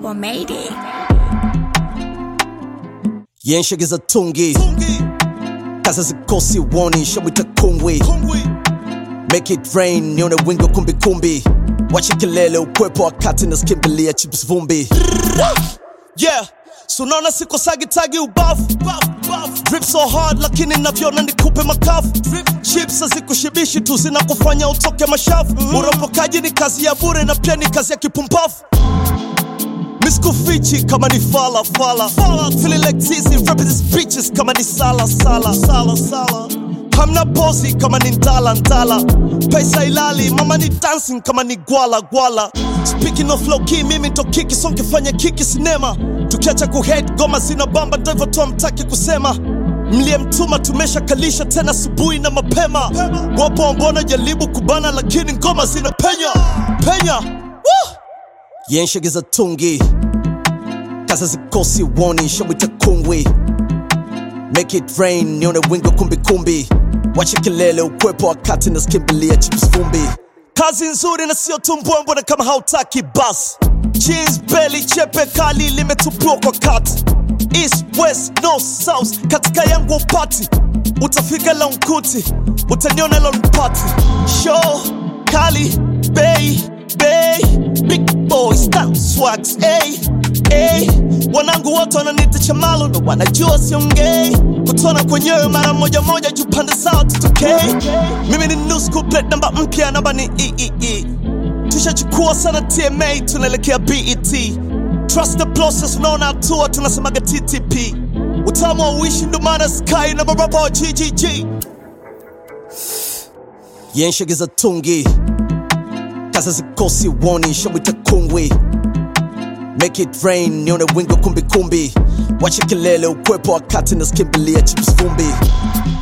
Double made it. yenshegeza tungi kaza zikosi woni shabwita kungwi make it rain nione wingo kumbikumbi wache kelele ukwepo wakati naskimbilia chips vumbi yeah sunaona siko sagitagi ubafu drip so hard lakini navyona nikupe makafu chips hazikushibishi tu zinakufanya utoke mashafu uropokaji ni kazi ya bure na pia ni kazi ya kipumbafu miskufichi kama ni fala fala feeling like tizi rapping these bitches kama ni sala sala sala sala hamna pozi kama ni ndala ndala pesa ilali mama ni dancing kama ni gwala gwala speaking of low key mimi ndo kiki so nkifanya kiki sinema tukiacha kuhate goma zina bamba ndo hivyo tu amtaki kusema mliyemtuma tumeshakalisha tena asubuhi na mapema wapo ambona jaribu kubana lakini ngoma zina penya penya Woo! yenshegeza tungi kaza zikosi woni shabwita kungwi make it rain nione wingo kumbikumbi wache kelele ukwepo wakati naskimbilia chips vumbi kazi nzuri na sio tumbwembwe na kama hautaki bas jeans belly chepe kali limetupiwa kwa kati east west north south katika yangu upati utafika lonkuti utaniona lonpati show kali bei bei big boy style swags hey, hey. wanangu wote wananiita chamalo na wanajua siongei kutona kwenyewe mara moja moja juu pande zao tutokei mimi ni new school plate namba mpya namba ni eee tushachukua sana tma tunaelekea bet trust the process unaona hatua tunasemaga ttp utamu wa uishi ndo maana sky na baraba wa ggg yenshegeza tungi kaza zikosi woni shabwita kungwi make it rain nione wingo kumbikumbi wache kelele ukwepo wakati naskimbilia chips vumbi